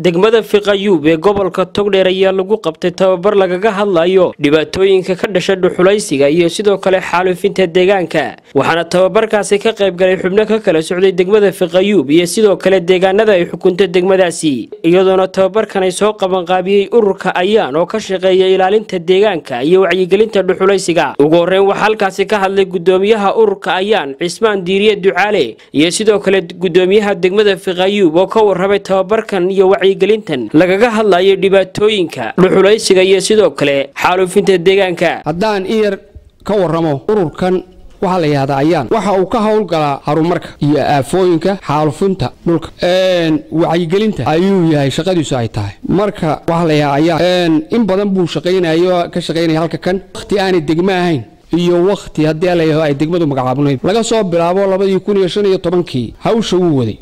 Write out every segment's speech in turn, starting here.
degmada fiqayuub ee gobolka togdheer ayaa lagu qabtay tababar lagaga hadlayo dhibaatooyinka ka dhasha dhuxulaysiga iyo sidoo kale xaalufinta deegaanka waxaana tababarkaasi ka qayb galay xubno ka kala socday degmada fiqayuub iyo sidoo kale deegaanada ay xukunto degmadaasi iyadoona tababarkan ay soo qabanqaabiyey ururka ayaan oo ka shaqeeya ilaalinta deegaanka iyo wacyigelinta dhuxulaysiga ugu horreyn waxaa halkaasi ka hadlay gudoomiyaha ururka ayaan cismaan diiriye ducaale iyo sidoo kale gudoomiyaha degmada fiqayuub oo ka warramay tababarkan iyo wacyigelintan lagaga hadlayo dhibaatooyinka dhuxulaysiga iyo sidoo kale xaalufinta deegaanka haddaan in yar ka warramo ururkan waxaa la yidhahdaa ayaan waxa uu ka howlgalaa horumarka iyo aafooyinka xaalufinta dhulka wacyigelinta ayuu yahay shaqadiisu ay tahay marka waxaa la yidhahdaa ayaan in badan buu shaqaynayo ka shaqaynaya halka kan wakhti aanay degmo ahayn iyo wakhti haddii la yidhahdo ay degmadu magacaabnayd laga soo bilaabo labadii kun iyo shan iyo tobankii hawsha wuu waday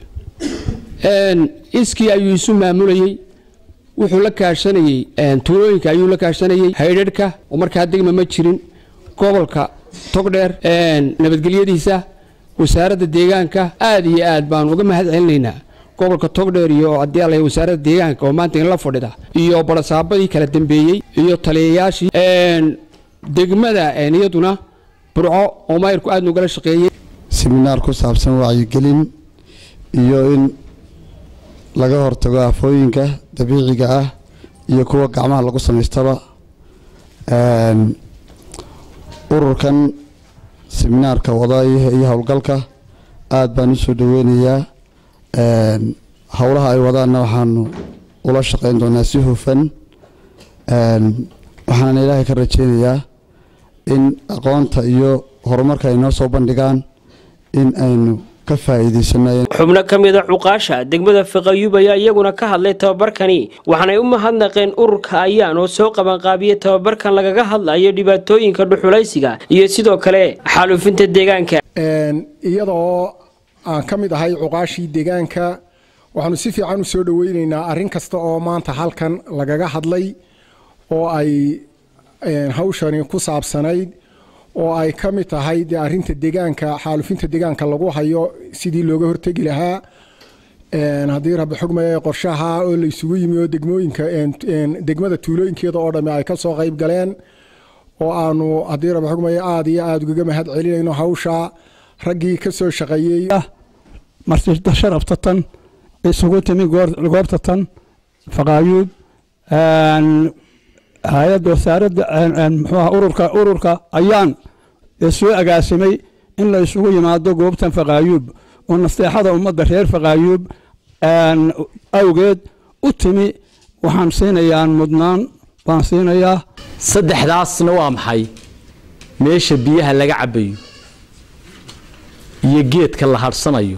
iskii ayuu isu maamulayey wuxuu la kaashanayey tuulooyinka ayuu la kaashanayey haydharhka oo markaa degma ma jirin gobolka togdheer nabadgelyadiisa wasaaradda deegaanka aad iyo aad baan uga mahad celinaynaa gobolka togdheer iyo haddii ala wasaaradda deegaanka oo maanta inla fadhida iyo barasaabadii kala dambeeyey iyo taliyayaashii degmada iyaduna burco oo mayrku aad nugala shaqeeyey siminaar ku saabsan wacyigelin iyo in laga hortago aafooyinka dabiiciga ah iyo kuwa gacmaha lagu samaystaba ururkan siminaarka wada iyo howlgalka aada baan usoo dhaweynayaa howlaha ay wadaanna waxaanu ula shaqeyn doonaa si hufan waxaana ilaahay ka rajeynayaa in aqoonta iyo horumarka ay noo soo bandhigaan in aynu xubno ka mida cuqaasha degmada fiqayuub ayaa iyaguna ka hadlay tababarkani waxaanay u mahadnaqeen ururka ayaan oo soo qabanqaabiyey tababarkan lagaga hadlayo dhibaatooyinka dhuxulaysiga iyo sidoo kale xaalufinta deegaanka iyadoo aan ka mid ahay cuqaashii deegaanka waxaanu si fiican u soo dhaweyneynaa arrin kasta oo maanta halkan lagaga hadlay oo ay hawshani ku saabsanayd oo ay ka mid tahay dee arrinta deegaanka xaalufinta deegaanka lagu hayo sidii looga hortegi lahaa haddii rabbi xugmaya qorshaha oo la isugu yimi oo degmooyinka degmada tuulooyinkeeda oo dhamme ay ka soo qayb galeen oo aanu haddii rabbi xugmaya aada iyo aada ugaga mahad celinayno hawsha raggii ka soo shaqeeyey martida sharafta tan isugu timi goobta tan faqaayuub hay-adda wasaaradda muxuuha ururka ururka ayaan ee soo agaasimay in la isugu yimaado goobtan faqaayuub oo nasteexada ummadda reer faqaayuub awgeed u timi waxaan siinayaa mudnaan baan siinayaa saddexdaasna waa maxay meesha biyaha laga cabbayo iyo geedka la hadhsanayo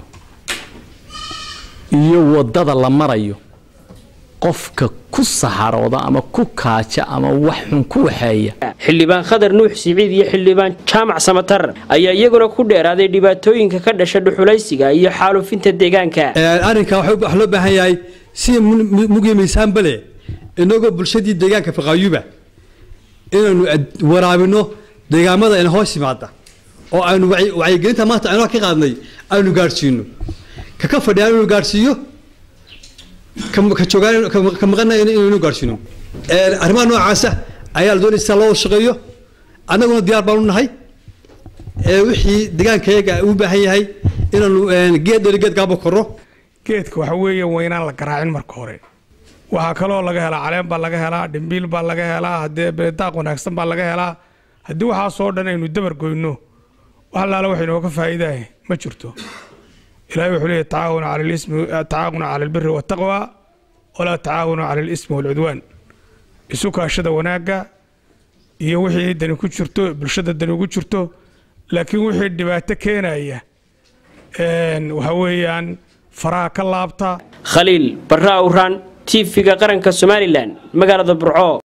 iyo waddada la marayo qofka ku saxarooda ama ku kaaja ama wax xun ku waxeeya xildhibaan khadar nuux siciid iyo xildhibaan jaamac samatar ayaa iyaguna ku dheeraaday dhibaatooyinka ka dhasha dhuxulaysiga iyo xaalufinta deegaanka arrinka wax loo baahan yahay si mugi miisaanbale inagoo bulshadii deegaanka faqaayuba inaynu waraabino deegaamada ina hoos yimaada oo aynu wacyigelinta maanta aynu ka qaadnay aynu gaadhsiino kaka fadhiyaan inuu gaadhsiiyo ka joogaan ka maqana inaynu gaadhsiino arrimaha noocaasa ayaa la doonaysa loo shaqeeyo annaguna diyaar baanu nahay wixii deegaankayaga u baahan yahay inaanu geed dheri geed gaabo korro geedka waxa weeye waynaan la garaacin marka hore waxaa kaloo laga helaa caleen baa laga helaa dhimbiil baa laga helaa haddee beedaaq wanaagsan baa laga helaa haddii waxaasoo dhan aynu dabar goyno wax allaala wax inooga faa'iidaah ma jirto ilahay wuxuu leeyahy tacaawuna cala lismi tacaawuna cala albiri waataqwa walaa tacaawuna cala alismi waalcudwaan isu kaashada wanaagga iyo wixii dani ku jirto bulshada dani ugu jirto laakiin wixii dhibaato keenaya waxa weeyaan faraha ka laabta khaliil barra awraan tv-ga qaranka somalilan magaalada burco